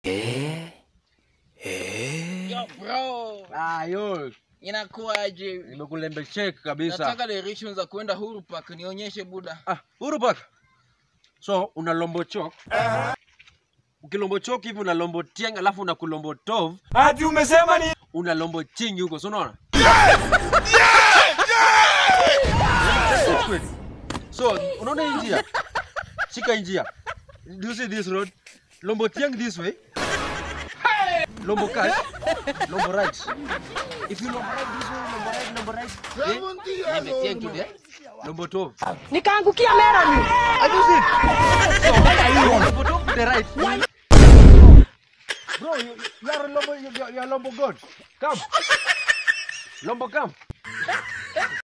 Yo bro, Ah, yo, inakuwaje? nimekulembe check kabisa. Nataka directions za kwenda Huru Park nionyeshe buda. Ah, Uhuru Park. So, una lombo chok. Ukilombo chok hivi una lombo tieng alafu una kulombo tov, Ati umesema ni una lombo chingi huko, si unaona? Kweli. So, unaona hii njia? Shika hii njia. Do you see this road? Lombo tieng this way. Lombo cash. Lombo right. If you lombo right this way, lombo right, lombo right. Eh? Nimetia kidogo. Lombo tov. nikaangukia meroni Lombo tov to the right. Bro, you, you are a Lombo, you, you are Lombo God. Come. Lombo, come.